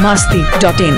masti.in.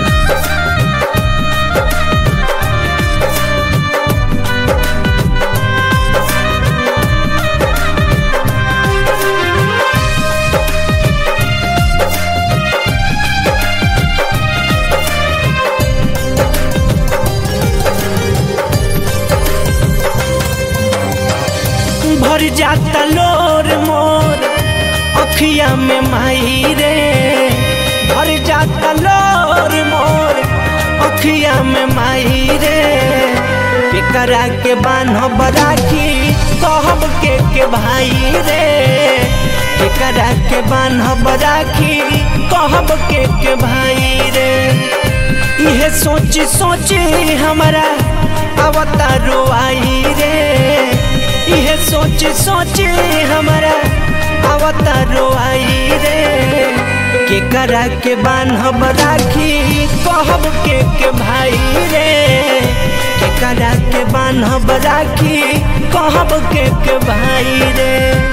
भर जाता लोर मोर अखिया में माई रे भर जाता लोर मोर अखिया में माई रे केकरा के बान्ह बराखी कहब के के भाई रे केकरा के बान्ह बराखी कहब के के भाई रे इहे सोची सोची हमारा अवतारो आई रे इहे सोच सोच हमारा अवतारो आई रे के करा के बान्हब राखी कहब के के भाई रे के करा के बान्हब राखी कहब के के भाई रे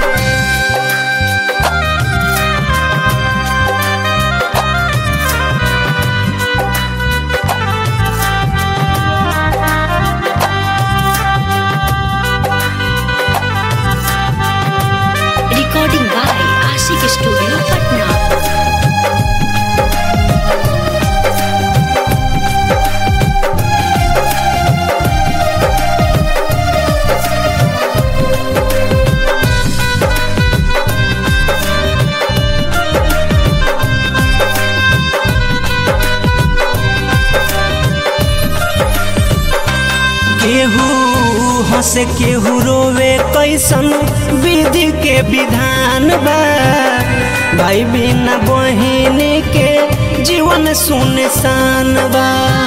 Recording by Ashik Studio, Patna. केहू हंसे केहू रोवे कैसन विधि के विधान बा भाई बिना बहिन के जीवन सुनसान बा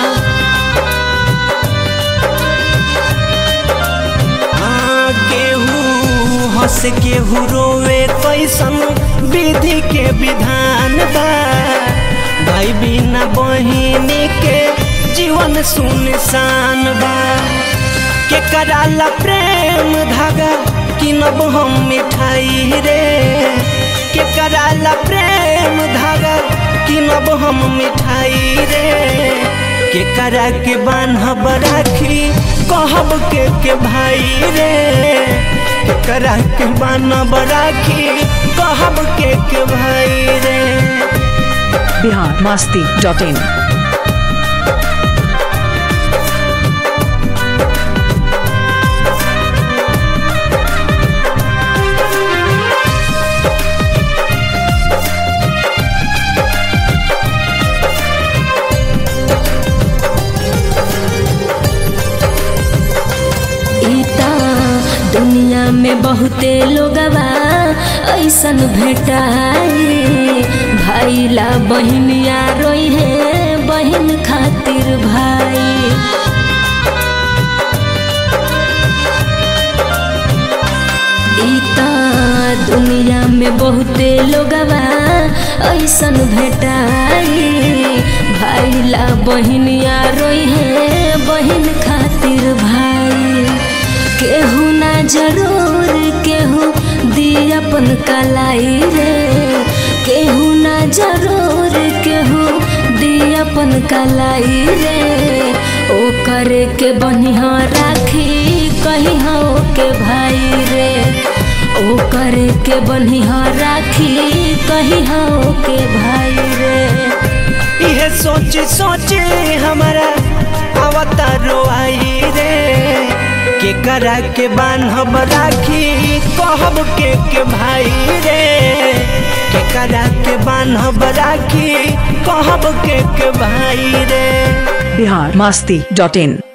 हाँ, केहू हंस केहू रोवे कैसन विधि के विधान बा भाई बिना बहिन के जीवन सुनसान बा के कराला प्रेम धागा किनब हम मिठाई रे के कराला प्रेम धागा किनब हम मिठाई रे के करा के बान्हब राखी कहब के के भाई रे के करा के बान्हब राखी कहब के के भाई रे Bihar masti.in. इता दुनिया में बहुते लोगवा ऐसन भेटाई भाई ला बहनिया रोई है बहन खातिर भाई इता दुनिया में बहुते लोगवा ऐसन भेटाई भाई ला बहनिया रोई है बहन खातिर भाई केहू ना जरूर केहू दी अपन कलाई रे केहू ना जरूर केहू दी अपन कलाई रे ओ करे के बनिहा राखी कही हो के भाई रे ओ करे के बनिहा राखी कही हो के भाई रे इहे सोच सोच हमारा अवतारो आई रे के करा के बान्हब राखी कहब के के भाई रे के करा के बान्हब राखी कहब के के भाई रे Bihar masti.in.